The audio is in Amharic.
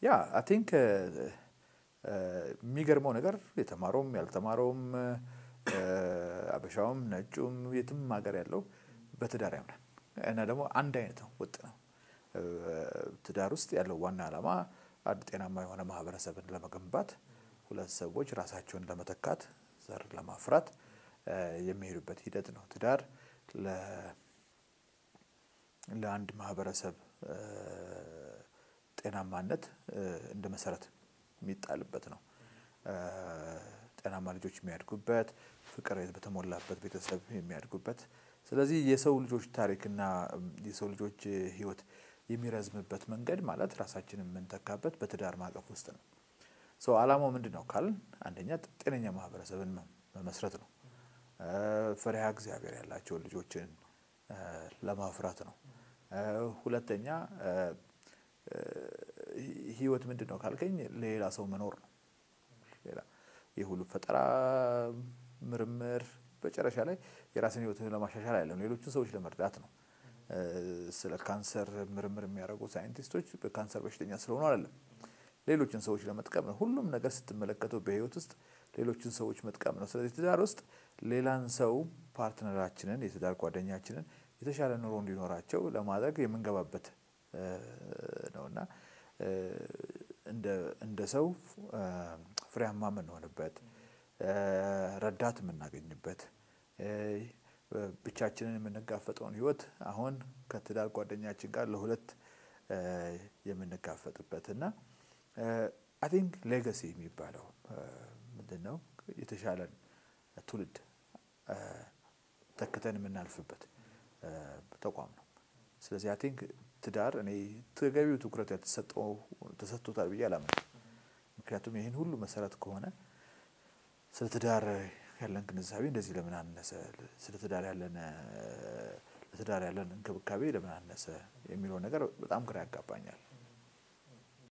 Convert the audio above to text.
ያ አይ ቲንክ የሚገርመው ነገር የተማረውም ያልተማረውም አበሻውም ነጩም የትም ሀገር ያለው በትዳር ያምናል እና ደግሞ አንድ አይነት ነው፣ ወጥ ነው። ትዳር ውስጥ ያለው ዋና ዓላማ አንድ ጤናማ የሆነ ማህበረሰብን ለመገንባት ሁለት ሰዎች ራሳቸውን ለመተካት ዘር ለማፍራት የሚሄዱበት ሂደት ነው። ትዳር ለአንድ ማህበረሰብ ጤናማነት እንደ መሰረት የሚጣልበት ነው። ጤናማ ልጆች የሚያድጉበት፣ ፍቅር በተሞላበት ቤተሰብ የሚያድጉበት። ስለዚህ የሰው ልጆች ታሪክና የሰው ልጆች ህይወት የሚረዝምበት መንገድ ማለት ራሳችንን የምንተካበት በትዳር ማዕቀፍ ውስጥ ነው። ሰው ዓላማው ምንድን ነው ካልን አንደኛ ጤነኛ ማህበረሰብን መመስረት ነው። ፈሪሃ እግዚአብሔር ያላቸውን ልጆችን ለማፍራት ነው። ሁለተኛ ህይወት ምንድን ነው ካልከኝ ሌላ ሰው መኖር ነው። ሌላ ይህ ሁሉ ፈጠራ፣ ምርምር መጨረሻ ላይ የራስን ህይወት ለማሻሻል አይደለም፣ ሌሎችን ሰዎች ለመርዳት ነው። ስለ ካንሰር ምርምር የሚያደርጉ ሳይንቲስቶች በካንሰር በሽተኛ ስለሆኑ አይደለም፣ ሌሎችን ሰዎች ለመጥቀም ነው። ሁሉም ነገር ስትመለከተው በህይወት ውስጥ ሌሎችን ሰዎች መጥቀም ነው። ስለዚህ ትዳር ውስጥ ሌላን ሰው ፓርትነራችንን፣ የትዳር ጓደኛችንን የተሻለ ኑሮ እንዲኖራቸው ለማድረግ የምንገባበት ነውና እንደ ሰው ፍሬያማ የምንሆንበት ረዳት የምናገኝበት ብቻችንን የምንጋፈጠውን ህይወት አሁን ከትዳር ጓደኛችን ጋር ለሁለት የምንጋፈጥበት እና አይ ቲንክ ሌጋሲ የሚባለው ምንድን ነው? የተሻለን ትውልድ ተክተን የምናልፍበት ተቋም ነው። ስለዚህ አይ ቲንክ ትዳር እኔ ተገቢው ትኩረት ያልተሰጠው ተሰጥቶታል ብዬ አላምንም። ምክንያቱም ይህን ሁሉ መሰረት ከሆነ ስለ ትዳር ያለን ግንዛቤ እንደዚህ ለምን አነሰ፣ ስለ ትዳር ያለን ለትዳር ያለን እንክብካቤ ለምን አነሰ የሚለው ነገር በጣም ግራ ያጋባኛል።